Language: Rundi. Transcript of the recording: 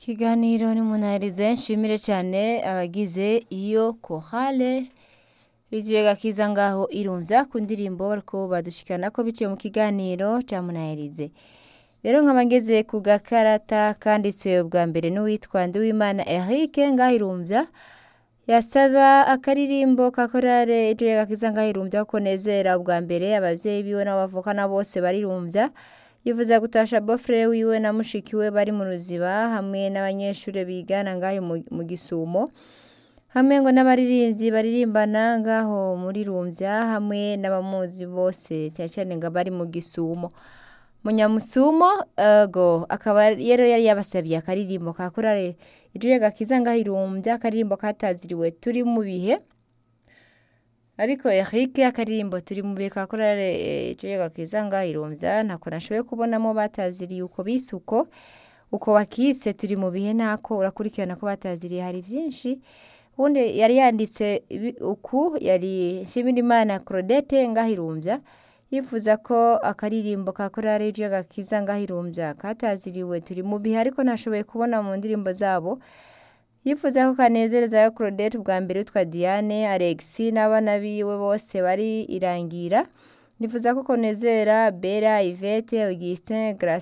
Ikiganiro n'umunahirize nshimire cyane abagize iyo kohale bijuye gakiza ngaho irumvya ku ndirimbo bariko badushikana ko biciye mu kiganiro ca munahirize rero nkaba ngeze ku gakarata kanditswe bwa mbere n'uwitwa Nduwimana Eric ngaho irumvya yasaba akaririmbo ka korale ijuye gakiza ngaho irumvya ko nezera ubwa mbere abavyeyi biwe n'abavukana bose barirumvya yifuza gutasha bofrere wiwe na mushiki we bari mu ruziba hamwe n'abanyeshure bigana ngaho mu- mu gisumo hamwe ngo n'abaririmbyi baririmbana ngaho muri rumvya hamwe n'abamuzi bose cyane cyane ngo bari mu gisumo munyamusumo ego akaba rero yari yabasabiye akaririmbo ka korale ijuye gakiza ngaho irumvya akaririmbo kataziriwe turi mu bihe ariko Eric akaririmbo turi mu bihe ka korale ijuye gakiza ngaho irumvya ntako nashoboye kubonamo bataziriye uko bise uko uko wakise turi mu bihe ntako urakurikirana ko bataziriye hari vyinshi ubundi yari yanditse ibi- uku yari Nshimirimana Claudette ngaho irumvya yifuza ko akaririmbo ka korale ijuye gakiza ngaho irumvya kataziriwe turi mu bihe ariko nashoboye kubona mu ndirimbo zabo yifuza ko kanezereza ya Claudette bwa mbere witwa Diane Alexis n'abana biwe bose bari irangira yifuza ko konezera Bella Yvette Augustin Grace